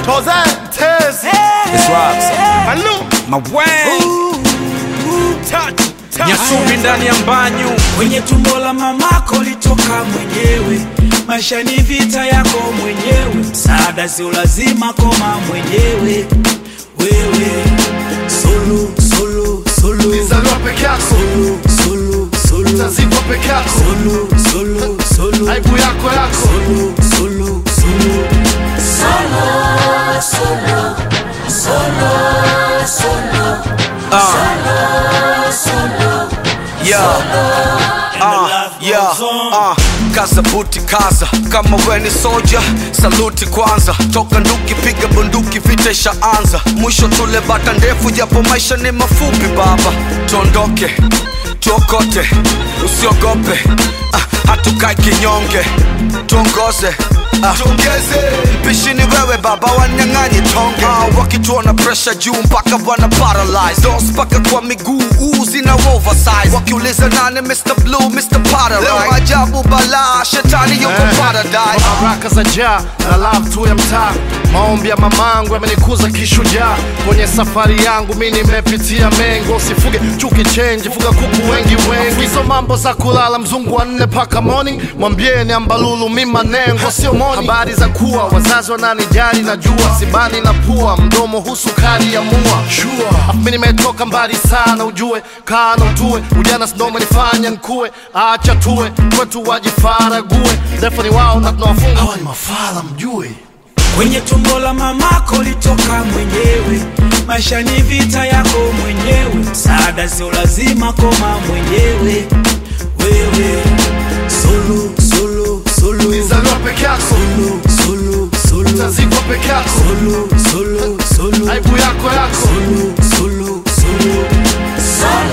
Toze, Tez, It's Robs. Malu, Mawang. touch, touch. Nyasumi ndani ya mbanyu. kwenye tumbo la mamako litoka mwenyewe maisha ni vita yako mwenyewe msaada sio lazima koma mwenyewe wewe solo solo solo Ulizaliwa peke yako, solo solo solo utazikwa peke yako, solo solo solo aibu yako yako. solo solo solo Ah, yeah, ah, kaza buti kaza kama we ni soja saluti kwanza toka nduki piga bunduki vita ishaanza mwisho tule bata ndefu japo maisha ni mafupi baba tuondoke tuokote usiogope ah, hatukai kinyonge tuongoze ah, tuongeze mpishi ni wewe baba wanyang'anyi tonge ah, wakituona presha juu mpaka wana paralyze dos mpaka kwa miguu uu zina oversize wakiuliza nane Mr. Blue Mr. Paradise leo ajabu balaa shetani yuko paradise baraka za jaa na love tu ya mtaa maombi ya mamangu yamenikuza kishujaa kwenye safari yangu mi nimepitia mengo usifuge chuki chenji fuga kuku wengi wengi hizo mambo za kulala mzungu wa nne paka morning mwambieni ambalulu mi manengo sio moni habari za kuwa wazazi wananijali najua sibani na pua mdomo husukari ya mua sure. mi nimetoka mbali sana ujue kana utue ujana sindomo nifanya nkue acha tuwe kwetu wajifarague defo ni wao na tunawafunga hawa ni mafala mjue kwenye tumbo la mamako litoka mwenyewe maisha ni vita yako mwenyewe msaada sio lazima koma mwenyewe wewe solo solo solo ulizaliwa peke yako solo solo solo utazikwa peke yako solo solo solo aibu yako yako solo solo solo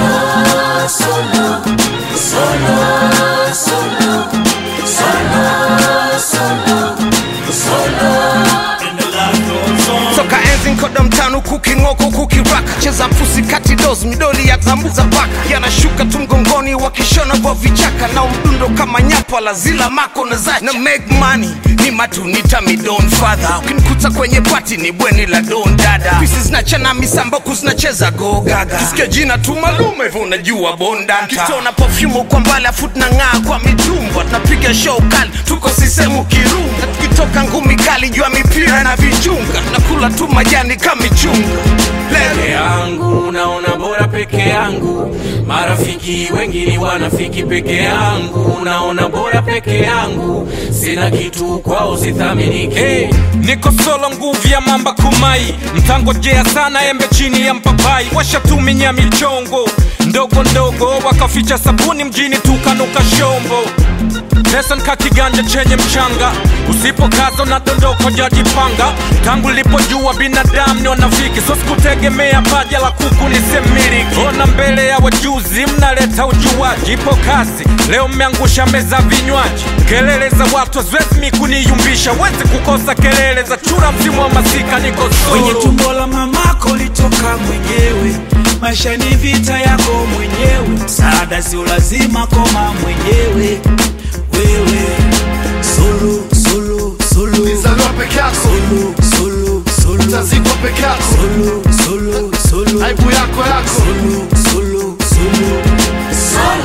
and the life goes on toka enzi nkoda mtano kuking'oko kukiraka cheza pusi kati dos midoli ya zambuza paka yanashuka tu mgongoni wakishona kwa vichaka na mdundo kama nyapa la zila mako na zacha na make money ni matunita midon father ukinikuta kwenye pati ni bweni la don dada pisi zinachana misamboku zinacheza go gaga kisikia jina tu malume hivyo unajua bondanta kitona perfume kwa mbali afu tunang'aa kwa mitumba tunapiga show kali tuko sisemu kirunga tukitoka ngumi kali jua mipira na vichunga nakula tu majani kama michunga Peke Lele. yangu naona bora peke yangu, marafiki wengi ni wanafiki peke yangu, naona bora peke yangu, sina kitu kwao sithaminiki. Hey, niko solo nguvu ya mamba kumai, mtangojea sana embe chini ya mpapai, washatuminya michongo ndogo ndogo, wakaficha sabuni mjini tukanuka shombo pesa nika kiganja chenye mchanga usipokaza unadondoka jajipanga tangu lipojua binadamu ni wanafiki so sikutegemea paja la kuku nisemiliki ona mbele ya wajuzi mnaleta ujuaji ipo kazi leo mmeangusha meza vinywaji kelele za watu haziwezi kuniyumbisha wezi kukosa kelele za chura msimu wa masika niko kwenye solo tumbo la mamako litoka mwenyewe maisha ni vita yako mwenyewe msaada sio lazima koma mwenyewe wewe solo solo solo ulizaliwa peke yako solo solo solo utazikwa peke yako solo solo solo aibu yako yako solo solo solo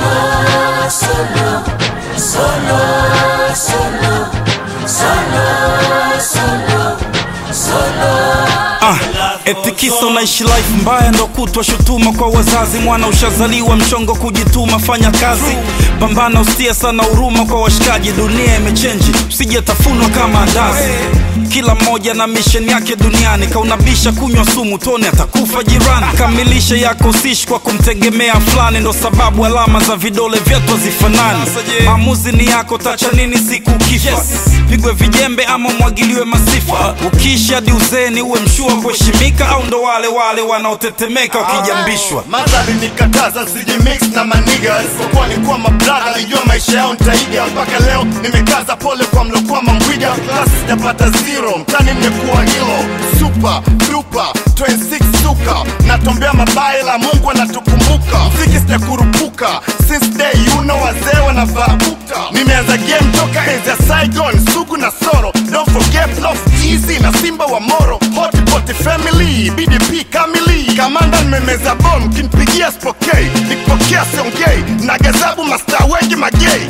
Ah, eti kisa unaishi life mbaya ndo kutwa shutuma kwa wazazi mwana ushazaliwa mchongo kujituma fanya kazi pambana usitie sana huruma kwa washikaji dunia imechenji usijetafunwa kama andazi kila mmoja na misheni yake duniani kaunabisha kunywa sumu tone atakufa jirani kamilisha yako usishi kwa kumtegemea fulani ndo sababu alama za vidole vyetu hazifanani maamuzi ni yako tacha nini siku ukifa pigwe vijembe ama mwagiliwe masifa ukiishi hadi uzeni uwe mshua kuheshimika au ndo wale wale wanaotetemeka wakijambishwa madhari nikataza sijimix na maniga isipokuwa ni kuwa mabradha alijua maisha yao nitaiga mpaka leo nimekaza pole kwa mlokuwa mambwiga klasi sijapata zero mtani mmekuwa hilo super duper 26 suka natombea mabaya la mungu anatukumbuka mziki sijakurupuka since day you know wazee wanavaa bukta nimeanza game toka enzi ya saigon sugu na soro don't forget love G easy na simba wa moro hotpot family bdp kamili kamanda nimemeza bom kinpigia spokei nikipokea siongei na gazabu masta wengi magei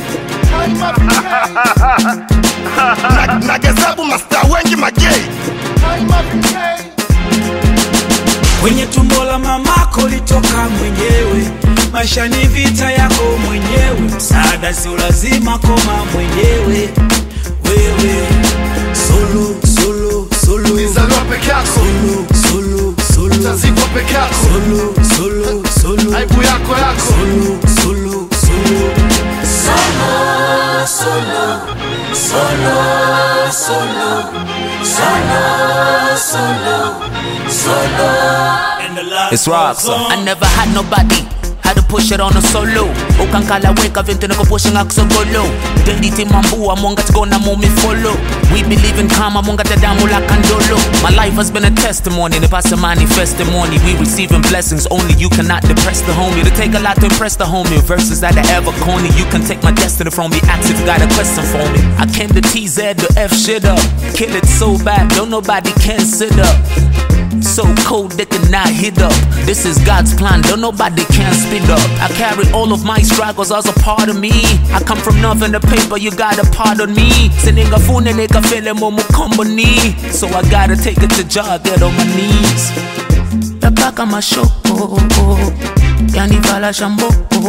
na, na gazabu masta wengi magei kwenye tumbo la mamako litoka mwenyewe maisha ni vita yako mwenyewe msaada sio lazima koma mwenyewe wewe solo solo solo Nizaliwa peke yako solo solo solo tazikwa peke yako solo solo solo aibu yako yako solo solo solo and the love It's rock, goes so. on. I never had nobody had to push it on a solo ukankala weka vintu nikupushing akusogolo deliti mambua mwanga tigona mumi follow we believe in karma mwanga tadamu la kandolo my life has been a testimony and if I say manifestimony we receiving blessings only you cannot depress the homie to take a lot to impress the homie verses that are ever corny you can take my destiny from me ask if you got a question for me I came to TZ to F shit up kill it so bad don't nobody can sit up so cold they cannot hit up. This is God's plan, don't nobody can speed up. I carry all of my struggles as a part of me. I come from nothing to paper, you gotta pardon me. Sending a phone and nigga feeling more company. So I gotta take it to jog, get on my knees. Tabaka mashoko, yanivala shambo.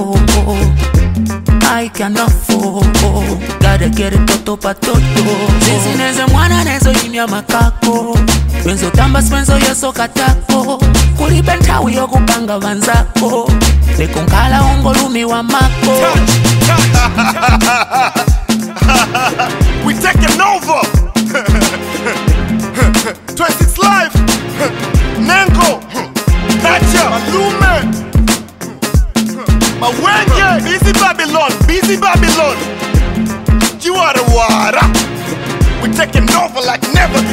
I cannot fall, gotta get it toto pa toto. Sisi neze mwana nezo imya makako benzo tamba spenzo yeso katako kulibe nthawi yokupanga vanzako lekunkhala ungolumi wa mako we taking over 26 live nengo nacha malume mawenge busy babylon busy babylon jiwarawara we taking over like never